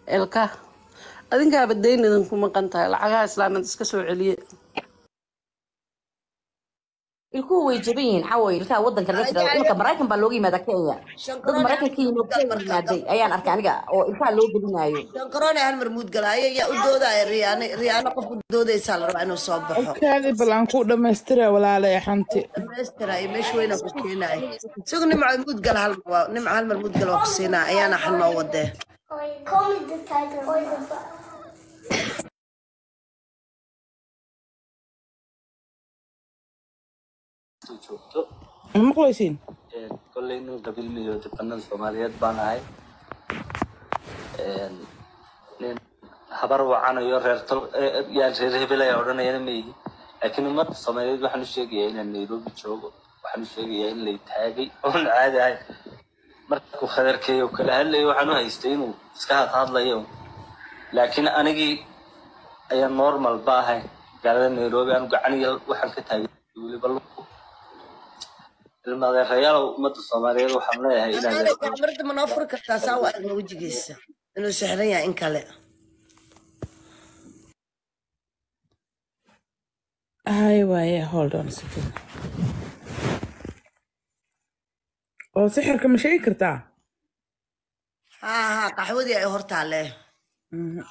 elka adinkaaba dayn idinku maqan tahay lacagaha islaamad iska soo celiye ilkuhu way jaban yihiin xaway ilkaha wadanka laga jira ilka maraykan baa looga yimaada kenya dad maraykanka yimid kenya yimaaday ayaan arkay aniga oo ilkaha loo gelinaayo shankaroone hal mar muudgalaayo yaa u doodaya riyaane riyaano qof u doodaysaa la rabaa inuu soo baxo kaadi bal aan ku dhamaystira walaalay xanti dhamaystira iyo meesha weyna ku keenaya isagu nimco muudgal hal mar waa nimco hal mar muudgal waa ku siinaa ayaana xal noo wadee Call me the tiger. joogto ma maqlaysiin Een, kolley nin qabiil iyo debanada soomaaliyeed baan ahay Een, nin habar wacanayo reer tol eh, yaan reer hebel ayaa odhanayana ma ihi laakiin ummadda soomaaliyeed waxaan u sheegayaa inaan nairobi joogo waxaan u sheegayaa in lay taagay oon caadi ahay markuu khadarkeeyo kala hadlayo waxaan u haystay inuu iska hadhadlayo laakiin anigii ayaa normal ba ahay magaalada nairobi anu gacaniya waxaan ka taagay weliba luqu ilmaadeerayaal ummadda soomaaliyeed waxaan leeyahay inaad marda ma noo furi kartaa saa u aragna wejigiisa inuu sixran yahay in kale hay waaye hold on a second oo sixirka ma sheegi kartaa haa haa qaxwadii ay hortaalee Mhm.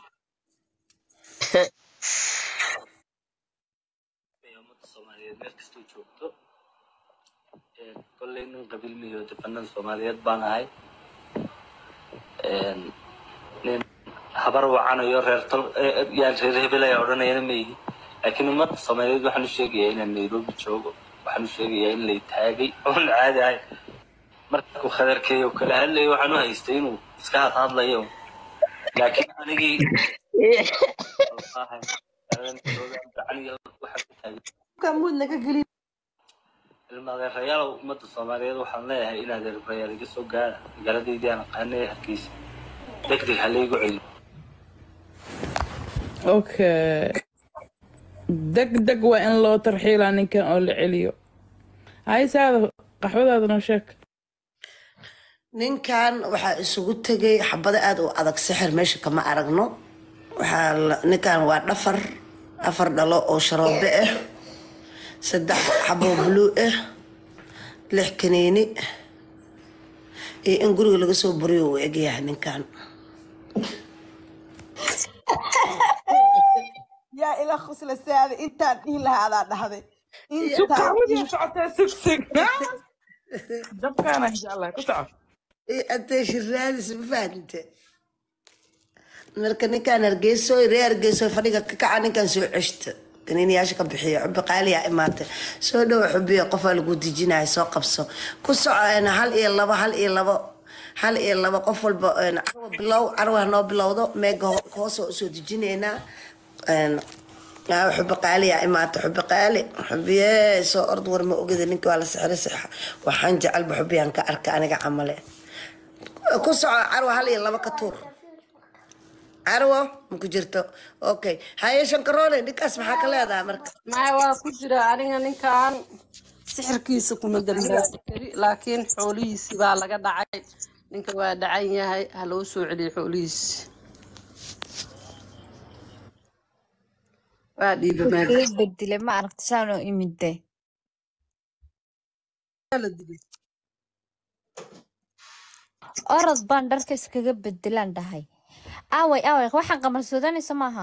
ummadda soomaaliyeed meel kastoo joogto Een, kolley nin qabiil iyo debanada soomaaliyeed baan ahay Een, nin habar wacanayo reer tol eh, yaan reer hebel ayaa odhanayana ma ihi laakiin ummadda soomaaliyeed waxaan u sheegayaa inaan nairobi joogo waxaan u sheegayaa in lay taagay oon caadi ahay markuu khadarkeeyo kala hadlayo waxaan u haystay inuu iska hadhadlayo laakiin anigii ilmaadeerayaal ummadda soomaaliyeed waxaan leeyahay inaad erbayaal iga soo gaara magaaladaydii aan aqaanay hargeysa degdeg ha laygu celiyo okay deg deg waa in loo tarxiilaa ninkan oo la celiyo hay saada qaxwadaada noo sheeg ninkan waxaa isugu tegay xabado aad u adag sixir meesha kama aragno waxaa la- ninkan waa dhafar afar dhalo oo sharoobe ah saddex xaboo bluu ah lix kaniini iyo in guriga laga soo buriyo uu egyahay ninkan yaa ila khusla saada intaan dhihi lahaa adaa dhahday sug qaxwadii socotaa sug sug jabkaana insha allah ku soco iyo attention raadis ma fahamte marka ninkan hargeyso ree hargeyso fadhiga ka kaca ninkan soo ceshta kaniiniyaasha ka bixiyo xubi qaaliyaa imaatay soo dhowo xubiya qofaa lagu dejinaya soo qabso ku soco een, hal iyo labo hal iyo labo hal iyo labo qof walba een, carwa bilow carwa hanoo bilowdo meega ho- hoos oo usoo dejinaynaa een, aa, xubi qaaliyaa imaatay xubi qaali xubiye soo ord war ma ogida ninka waa la sixray sixa waxaan jecelba xubiyaan ka arka aniga camale ku soco carwo hal iyo labo ka tuur carwo ma ku jirto okay haye shankaroole ninkaas maxaa ka leedahay marka maya waa ku jira aniga ninkan sixirkiisa kuma dambaabi kari laakiin xoolihiisi baa laga dhacay ninka waa dhacan yahay ha loo soo celiyo xoolihiisi waa dhiiba meel kaga bedele ma aragta saan oo imide la dilay orod baan dharka iskaga bedelaan dhahay aaway aaway waxaan qamarsodanaysa maaha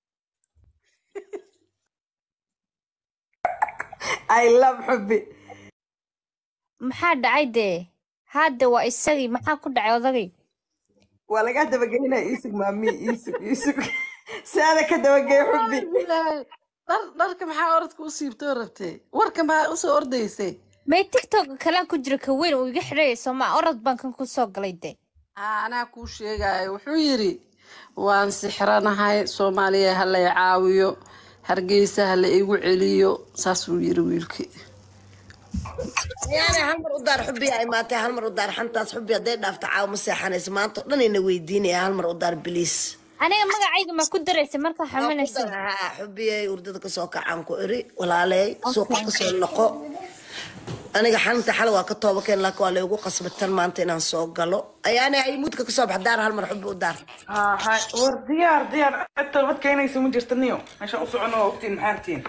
i love xubi maxaa dhacay dee hadde waa isagii maxaa ku dhacay odagay waa lagaa dabagelinaya iisug maami iisug iisug saada ka dabagey xubi Ilaahay, dhar dharka maxaa orodka u siibtoo rabtay warka maxaa usoo ordaysay may tiktok kalaan ku jira ka weyn uu iga xidhayso ma orod baan kan ku soo galay de aa anaa kuu sheegayo wuxuu yidhi waan sixranahay soomaaliya ha lay caawiyo hargeysa ha la igu celiyo saasuu yidhi wiilkii yaani hal mar u daar xubiya imaatay hal mar u daar xantaas xubi hadday dhaafto caawa ma seexanaysa maanta oo dhan ina weydiinaya hal mar u daar biliis aniga magacayga ma ku daraysa markaa xaminaysa xubiyay urdada kasoo kacaan ku iri walaaley suuqa kasoo noqo aniga xanta xal waa ka tooba keen laakiin waa laygu qasbatan maanta inaan soo galo ayaana ay muudka kasoo bax daar hal mar xubbi u daar ها هاي ور ديار ديار انت الوقت كاين يسمون جرتنيو عشان اصعنا وقتين محارتين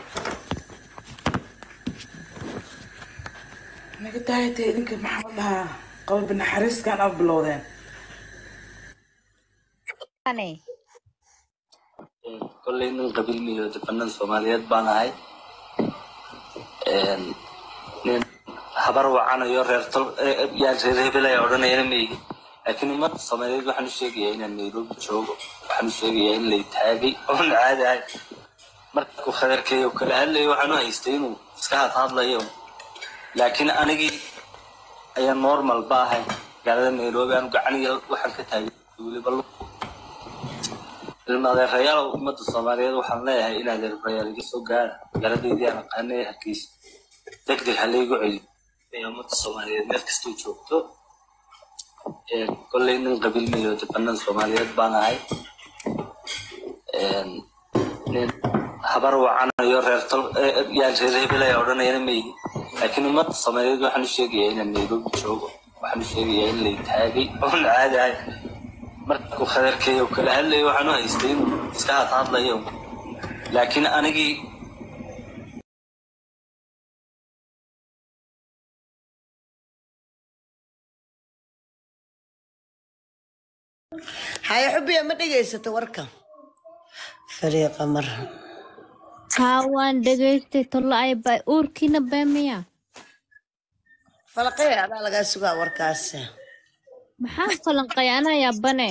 انا قلت هاي تيدنك محمد لها قلب النحرس كان ابلودين Ane. kolley nin qabiil miyo defanan soomaaliyeed baan ahay nin habar wacanayo reer tol yaa reer hebel ayaa odhanayana meygi laakiin ummadda soomaaliyeed waxaan u sheegayaa inaan nairobi joogo waxaan u sheegayaa in lay taagay oon caadi ahay markuu khadarkeeyo kala hadlayo waxaan u haystay inuu iska hadhadlayo laakiin anigii ayaa normal ba ahay magaalada nairobi aanu gacaniga waxaan ka taagay weliba lu ilmaadeerayaal ummadda soomaaliyeed waxaan leeyahay in adeerbayaal iga soo gaara magaaladeydii aan aqaana ee hargeysa deg deg ha laygu celiyo ee ummadda soomaaliyeed meel kastoo joogto Een, kolley nin qabiil miyo defanan soomaaliyeed baan ahay Een, nin habar wacanayo reer tol yaa reer hebel ayaa odhanayana meygi laakiin ummadda soomaaliyeed waxaan u sheegayaa inaan nairobi joogo waxaan u sheegayaa in lay taagay oon caadi ahay markuu khadarkeeyo kala hadlayo waxaan u haystay inuu iska hadhadlayo laakiin anigii haye xubbiya ma dhegaysato warka fariiqa mar Haa waan dhegaystay tolo ay bay uurkiina beemaya. falaqee adaa lagaa sugaa warkaasi Maxaa falanqay anaa yaabane?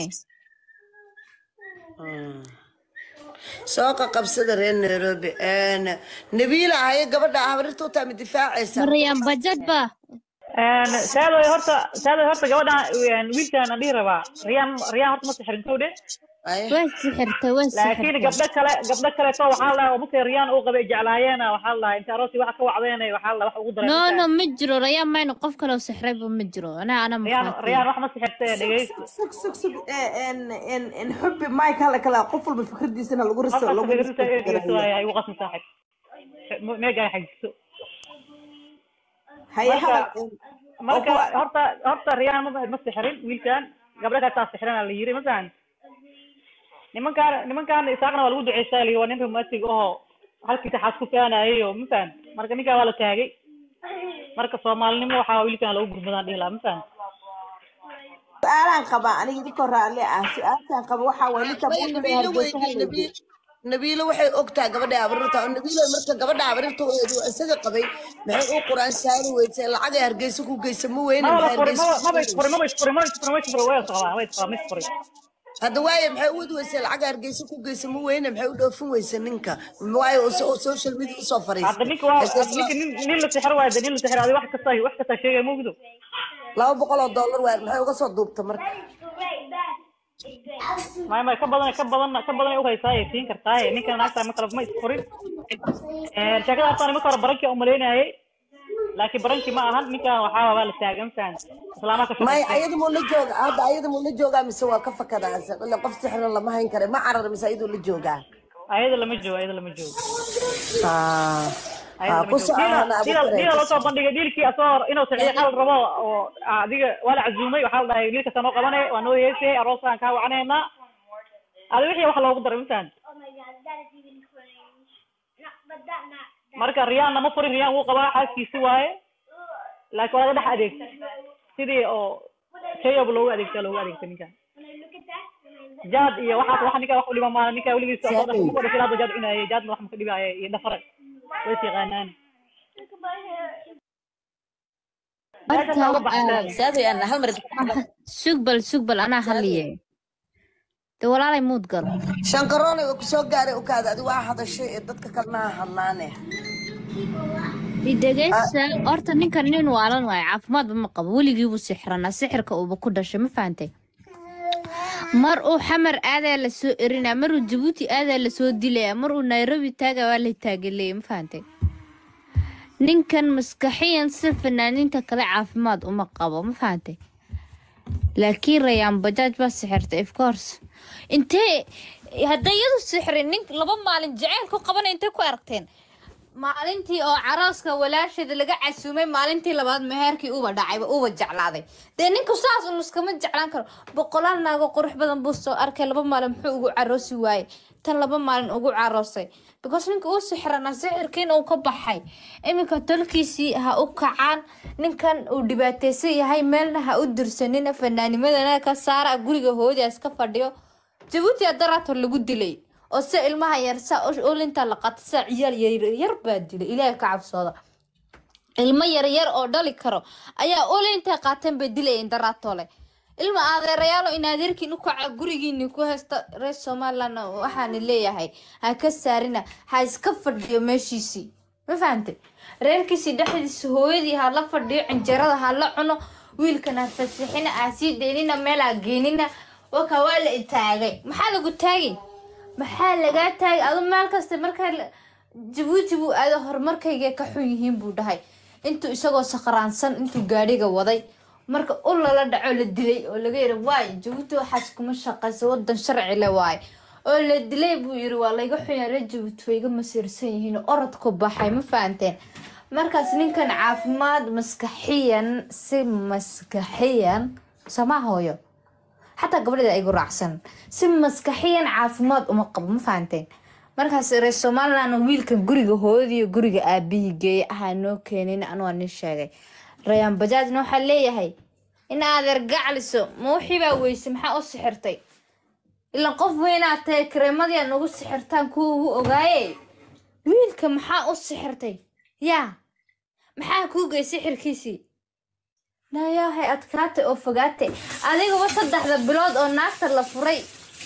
soo qaqabsada reer nairobi Een, nabiila haye gabadha habrirta u taami difaacaysa Maryam bajad ba. saadoy horta saadoy horta gabadhan wiilkan aan dhihi rabaa riyaan riyaan horta ma sixrin towdhe Haye. Way sixirtay, way laakiin sixirtay. gabdho kale gabdho kaleeto waxaa la marka riyaan uu qabay jeclaayeen waxaa la inta aroosi waxa ka wacdeen waxaa la wax ugu daray No no ma jiro rayaan mayna qof kale oo sixray ba ma jiro. Anaa ana riyaan maxaa. riyaan wax ma sixirtee dhegeysto sug sug sug en en en xubbi mike hala kala qof walba fikradiisana lagu riso qofka lagu dhegeysto dhegeysto waay ay ugu qasmi saaxib meega ay xajiso haye marka hadal marka horta horta riyaan ma ma sixrin wiilkan gabdho kale taa sixrana la yiri masalan nimankaan nimankaan isaaqna waa lagu duceystaa lii waa nin romantic oo halkiisa xaas ku faanaayay oo mafahan marka ninkaa waa la taagay marka soomaalinimo waxaa wiilkan lagu gurmadaan dhihi lahaa mafahan su-aalaan qabaa aniga idinka raalle ah su-aalkaan qaba waxaa waye ninka Maya, buuxda nabiilo hargeysa weydii hadlaysa nabiil nabiilo waxay ogtaa gabadha habrirta oo nabiilo marka gabadha habrirta uu isaga qabay maxay u quraan saari weysay lacagay hargeysa ku geysa ma weyne maba maxay la furi hargeysa maba ku maba isfuri maba geysa isfuri maba isfuri maba isfuri way isqabaa way isqabaa ma isfuri hadda waaye maxay u wadi weysay lacag hargeysa ku geysa ma weyne maxay u dhoofin weysa ninka waayo oo so- oo social media usoo hadda fariistay ninka waa hadda hargeysa ninka nin nin la sixir waayo de nin la sixir adi wax kasta wax kasta sheegay ma ogdo laba boqol oo dollar waaye maxay uga soo duubta marka maya maya ka badan ka badan ka badan ay u haysaa ay siin kartaa ninkan naagta ma kala ma isfurin sheekada horta nimanka hore barankii aan umaleynayay laakiin barankii ma ahan ninkan waxaa waa la taagan fahan islaamaha ka maya shaqaystay ayada muu la jooga hadda ayada muu la joogaa mise waa ka fakadaasa ila qof sixran lama hayn kara ma carar mise ayaduu la joogaa ayada lama joogo ayada lama joogo Ah, ayada ah, lama ku joogo socona diila abu diila kare diila ku loo soo bandhigay diilkii asoo inuu saxiix xal rabo oo adiga waa la casuumay waxaa la dhahay wiilkasta noo qabanay waa noo heesay aroosaan kaa wacanaynaa adi wixii wax loogu daray mafahan marka riyaan nama furin riyaan wuu qabaa xaaskiisi waaye laakiin waa laga dhex adeegta sidii oo shayab loogu adeegta loogu adeegta ninkan jaad iyo waxaas wax ninka wax u dhima maala ninka weligiisa soo dhashay markuu dhashay hadda jaad cunaaye jaadna wax maka dhibaaye iyo dhafare way is yaqaanaan meeshaas Horta waa uga baxseen saadoy aan hal mar sugbal sugbal anaa haliye. De walaalay muud gal. shankaroonay oo kusoo gaaray ukaada adi waa hadashay ee dadka kalena ha hadlaane Idageysa horta ninkan nin waalan waaye caafimaadba ma qabo weligii buu sixranaa sixirka uuba ku dhashay ma fahantay mar uu xamar aadaa la soo erinaa mar uu jabuuti aadaa la soo dilaya mar uu nairobi taaga waa la taagaleeya ma fahantay ninkan maskaxiyan si fanaaniinta kale caafimaad uma qabo ma fahantay laakiin rayaan bajaaj baa sixirtay of course intee hadday iyadu sixrin nin laba maalin jaceyl ku qabanay intay ku aragteen maalintii oo carooska walaasheeda laga casuumay maalintii labaad meherkii uba dhacayba uba jeclaaday dee ninku saas un iskama jeclaan karo boqolaal naago qurux badan buu soo arkay laba maalin muxuu ugu caroosi waayey tan laba maalin ugu caroosay because ninka uu sixrana sixirkiin uu ka baxay iminka tolkiisii ha u kacaan ninkan uu dhibaateysan yahay meelna ha u dirsanina fanaanimadana ka saara guriga hoodaas ka fadhiyo jabuuti adarator lagu dilay oo se ilmaha yar saa olinta la qata saa ciyaal yaryar baa dilay ilaahay ka cabsooda ilmo yaryar oo dhali karo ayaa olinta qaateen bay dilayeen daraatole ilma adeerayaalo in adeerkiin u kaca gurigiini ku haysta reer somaliland waxaana leeyahay ha ka saarina ha iska fadhiyo meeshiisii ma fahantay reerkiisii dhexdiisa hooyadii ha la fadhiyo cinjeerada ha la cuno wiilkan ha fasixina ha sii daynina meel ha geenina waka waa la itaagay maxaa lagu taagay maxaa lagaa taagay adu meel kasta markaa la- jabuuti buu aado horumarkayga ka xun yihiin buu dhahay intuu isagoo sakhraansan intuu gaadhiga waday marka u lala dhaco la dilay oo laga yiri waay jabuuti waxaas kuma shaqaysa wadan sharci le waay oo la dilay buu yiri waa layga xunya reer jabuuti way iga masiirsan yihiin orodku baxay ma fahanteen markaas ninkan caafimaad maskaxiyan si maskaxiyan sama hooyo xataa gabadheeda igu raacsan si maskaxiyan caafimaad uma qabo ma fahanteen markaas reer somaliland wiilkan guriga hooyadiiyo guriga aabihii geeyay ahaa noo keenin anu waa nin sheegay rayaan bajaajna waxaa leeyahay in adeer gacliso ma wixii baa weyse maxaa u sixirtay ilan qof weynaa tahay kareemadii nagu sixirtaan kuwa ugu ogaaye wiilka maxaa u sixirtay yaa maxaa kuu gey sixirkiisii nayaahay adkaatay oo fogaatay adigaba saddexda bilood oo naagta la furay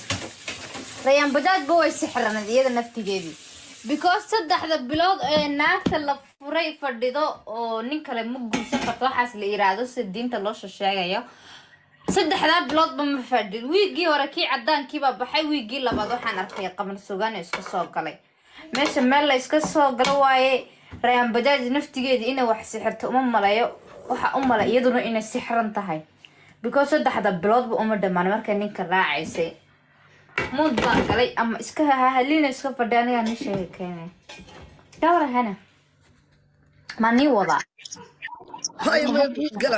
rayaan bajaajba way sixraneed iyada naftigeedii because saddexda bilood ee naagta la furay fadhido oo nin kale ma guursan karto waxaas la yiraahdo sida diinta loo sheegayo saddexdaa biloodba ma fadhin wiigii hore kii cadaankiibaa baxay wiigii labaad waxaan arkay qamar sugaan iska soo galay meesha meel la iska soo galo waaye rayaan bajaaj naftigeedii inay wax sixirto uma maleeyo waxa u malay iyaduna inay sixran tahay because saddexda biloodba uma dhammaan markay ninka raacaysay muud baan galay ama iska hahalina iska fadhi anigaa nin sheega keenay gawra hana ma nii wadaa Hooyo ma gala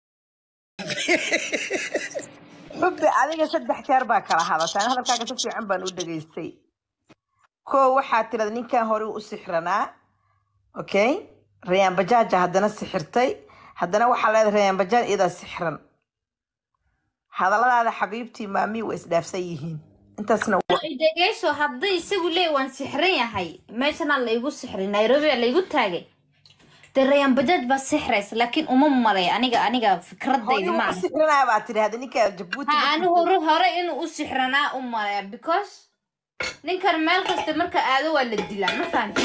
xubbi adiga saddex jeer baa kala hadashaan hadalkaaga si fiican baan u dhageystay koo waxaa tirada ninkan hore u sixranaa okay rayaan bajaaja haddana sixirtay haddana waxaa leedahay rayaan bajaaj iyadaa sixran hadalladaada xabiibtii maamii waa isdhaafsan yihiin intaasna waa dhegeyso hadday isagu leey waan sixran yahay meeshana laygu sixray nairobi aa laygu taagay dee rayaan bajaaj baa sixraysa laakiin uma malay aniga aniga fikradaydi hooyo ma u sixranaa baa tiri hadda ninka jabuuti ha ani hore hore inuu u sixranaa u malaya because ninkan meel kasta marka aado waa la dilaa ma fahamti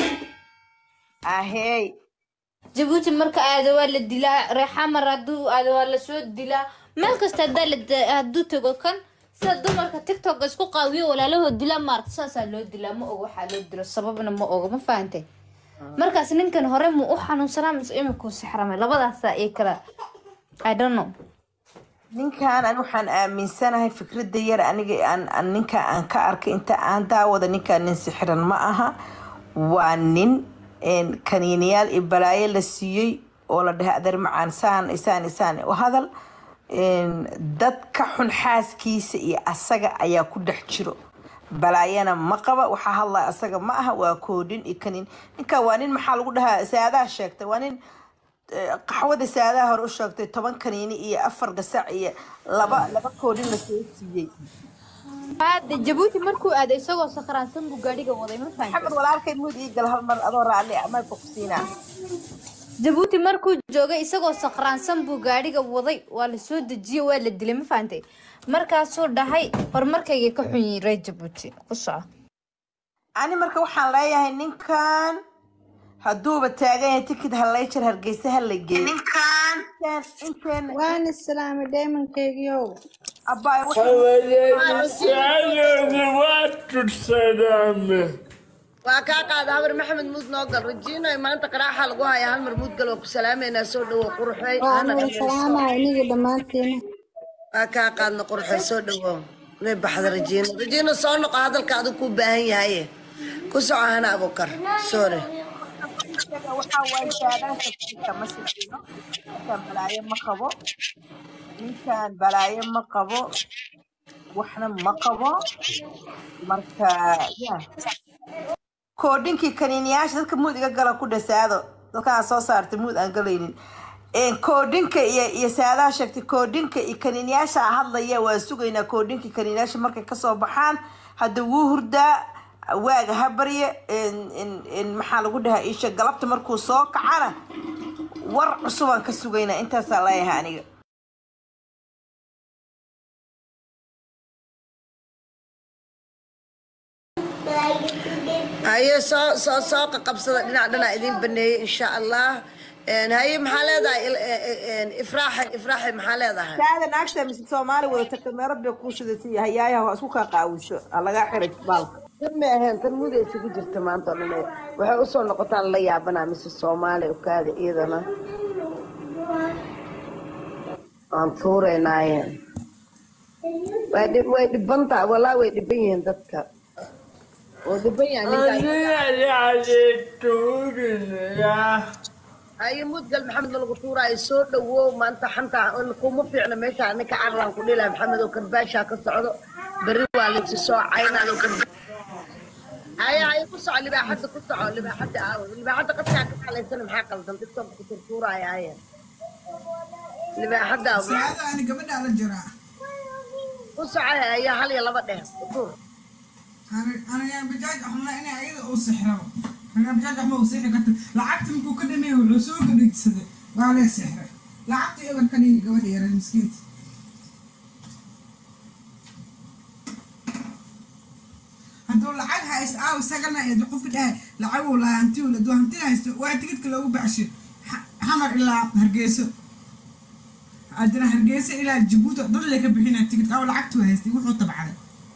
ahey jabuuti marka aado waa la dilaa reexamar hadduu aado waa lasoo dilaa meel kasta hadaa la da- hadduu tago kan sida dumarka tiktok isku qaawiyo walaalahood dilaa maaragta saasaa loo dilaa ma ogo waxaa loo dilo sababna ma ogo ma fahantay markaas ninkan hore mu u xanuunsanaa mise imikuu sixramay labadaasa iyo kala i don't know ninkan an waxaan aaminsanahay fikradda yar aniga aan aan ninka aan ka arkay inta aan daawada ninkan nin sixiran ma aha waa nin een, kaniiniyaal iyo balaayo la siiyey oo la dhahay adeer macaan saan isaan isaan u hadal een, dad ka xun xaaskiisa iyo asaga ayaa ku dhex jiro balaayana ma qaba waxaa hadlaya asaga ma aha waa koodhin iyo kaniin ninka waa nin maxaa lagu dhahaa saadaha sheegtay waa nin qaxwada saadaha hore u sheegtay toban kaniini iyo afar gasac iyo laba laba koodhin lasoo siiyey hadda jabuuti markuu aaday isagoo sakhraansan buu gaadhiga waday ma fahamtay maxamed walaalkay muud ii gal hal mar adoo raalli ah mayka ku siinaa jabuuti markuu joogay isagoo sakhraansan buu gaadhiga waday waa la soo dejiyey waa la dilay ma fahantay markaasuu dhahay horumarkayga ka xun yihiin reer jabuuti ku soco ani marka waxaan leeyahay ninkan hadduuba taagan yahay tikid hallayjar hargeysa ha la geeyo ninkan inteen waan islaamay daymankeygiiow abbaay waa kaa qaada habar maxamed muud noo gal rajiino maanta qaraaxa lagu haya hal mar muud gal waa ku salaameynaa soo dhawo qurxey waa hana nala dhageyso salaamaya iniga dhammaantiina waa kaa qaadna qurxey soo dhawo way baxda rajiino rajiino soo noqo hadalka adigu kuu baahan yahaye ku soco hana abukar soore isaga waxaa waaye saadaanka ninka ma sixino ninkan balaayo ma qabo ninkan balaayo ma qabo waxna ma qabo marka ya koodhinkii kaniiniyaasha dadka muud iga gala ku dhasaado dadkaan soo saartay muud aan galaynin Een, koodhinka iyo iyo saadaha sheegtay koodhinka iyo kaniiniyaasha hadlaya waa sugaynaa koodhinka kaniiniyaasha markay kasoo baxaan hadda wuu hurdaa waaga ha barya een- een- een maxaa lagu dhahaa isha galabta markuu soo kacana war cusubaan ka sugaynaa intaasaa leeyahay aniga haye soo soo soo qaqabsada dhinac dhinac idiin baneeyey insha allah Een, haye maxaa leedahay il- e- e- een, ifraaxe ifraaxe maxaa leedahay saada naagta mise soomaali wadata kameerad bay kuu shidatay hayaayaha waa isku kaa qaawiso ha lagaa xiray baalka tan ma ahayn tan muda isugu jirta maanta oo dhan waxay usoo noqotaan la yaabanaa mise soomaali okaada iyadana waan tuuraynaaye way dhib- way dhiban tahay walaa way dhiban yihiin dadka oo dhiban yahay ninkaan haye mudgal maxamed ma lagu tuuraayo soo dhawow maanta xanta kuma fiicna meesha ninka carlaan ku dhilaha maxamed oo karbaashaa ka socdo berri waa laysi soo caynaayo haye haye ku soco libaaxadda ku soco libaaxadda aawo libaaxadda qadkaa ka xalaysana maxaa qaldan dadka ku turtuuraayo haye libaaxadda aawo saacada ani gabadhaa la jiraa ku soco haye hal iyo laba dheh tuur aniga bajaaj axmala inay ayada u sixrabo aniga bajaaj axma u sixri karta lacagta markuu ka dhameeyey wuxuu soo gadhigsaday waa lee sixray lacagta eber ka dhigi gabadha yaran miskiinta hadduu lacag haysto aaw isagana ee qofka dhahay lacaguu lahaa hantiuu laduu hantina haysto waa tigidka loogu baxshay xamar ilaa hargeyso haddana hargeysa ilaa jabuuti dad lee ka bixinaya tigidka aaw lacagtuu haystay wuxuu tabcaday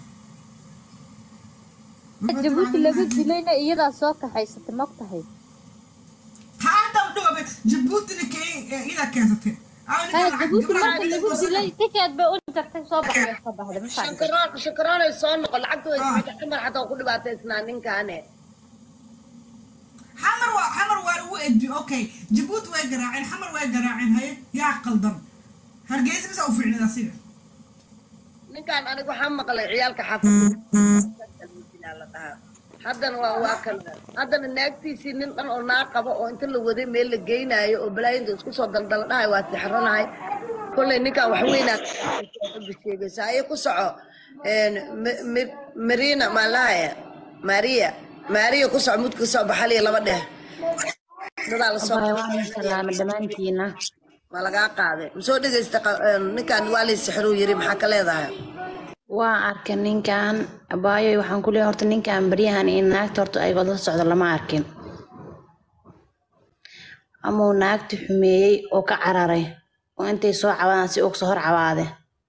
jabuuti laga dilayna iyadaa soo kaxaysatay ma ogtahay hadda dhoobe jabuutina kee idaa keensatay aaw haya ninka jabuuti lacag marka lagu dilay tikeed bay u jartay soo baxday soo baxday ma fahamtay shankaroon shankaroonay soo noqo lacagta way xamar xataa ku dhibaataysnaa ninkaane xamar waa xamar waa lagu edbi okay jabuuti way garaaceen xamar way garaaceen haye yaa qaldan hargeysa bisa u fiicnid asiga ninkaan aniga waxaa maqlay ciyaalka xaafadda la dhahaa haddana waa waa kan haddana naagtiisii nin dhan oo naa qabo oo inta la waday meel la geynaayo oo balaayinta isku soo daldala dhahay waa sixranahay kolley ninkaan wax weynaa sheegaysa aye ku soco een, Ma- Ma- marina maalahaya maria maria ku soco mudka soo baxal iyo laba dheh dadaa lasoo Abbaay, waan salaamay dhammaantiina ma lagaa qaaday masoo dhegaysta qa- een, ninkaan waa lay sixruu yiri maxaa ka leedahay waa arkay ninkan abaayoy waxaan ku leeyahay horta ninkan baryahan in naagta horta ay wada socdo lama arkin amau naagti xumeeyey oo ka cararay oo intay soo cabaadaan si uga soo hor cabaade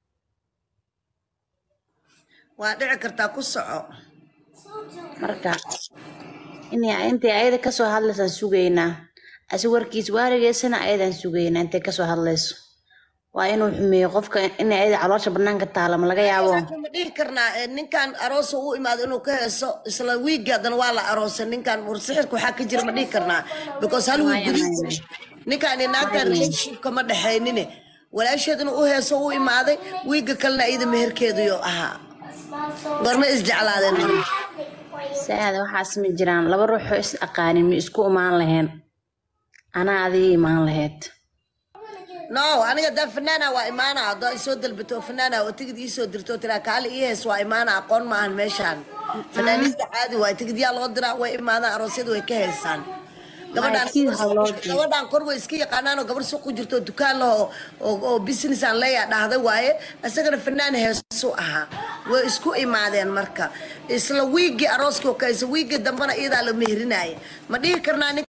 waa dhici kartaa ku soco marka inay intay ayada kasoo hadlaysaan sugaynaa asi warkiis waarigeysana ayadan sugaynaa intay kasoo hadlayso waa inuu xumeeyo qofka inay ayada caloosha banaanka taala ma laga yaabo ma dhihi karnaa eh, ninkan aroosa u imaado inuu ka heeso isla wiigi haddana waa la aroosay ninkan warsixirka waxaa ka jira ma dhihi karnaa because hal wiig gudihiisa ninkan iyo naagtan relationshipka ma dhexaynine walaasheed inuu u heeso u imaaday wiiga kalena iyada meherkeeduyo ahaa goorma isjeclaadeen marka saada waxaas ma jiraan laba ruuxoo is aqaanin ma isku imaan laheen anaa adiga imaan laheyd no aniga daa fanaana waa imaana haddoo isoo dalbato oo fanaana oo tigid iisoo dirto oo tiraa kaali ii hees waa imaana aqoon maahan meeshaan fanaaniinta caadi waay tigidyaa loo diraa way imaadaan aroosyada way ka heesaan gabadhaan gabadhaan kor way iska yaqaanaan oo gabar suuq ku jirto oo dukaan leh oo oo oo business aan leeyaa dhahday waaye isagana fanaan heesu ahaa way isku imaadeen marka isla wiigii arooskii oo kaysa wiigii dambena iyadaa la meherinaaye ma dhihi karnaa nin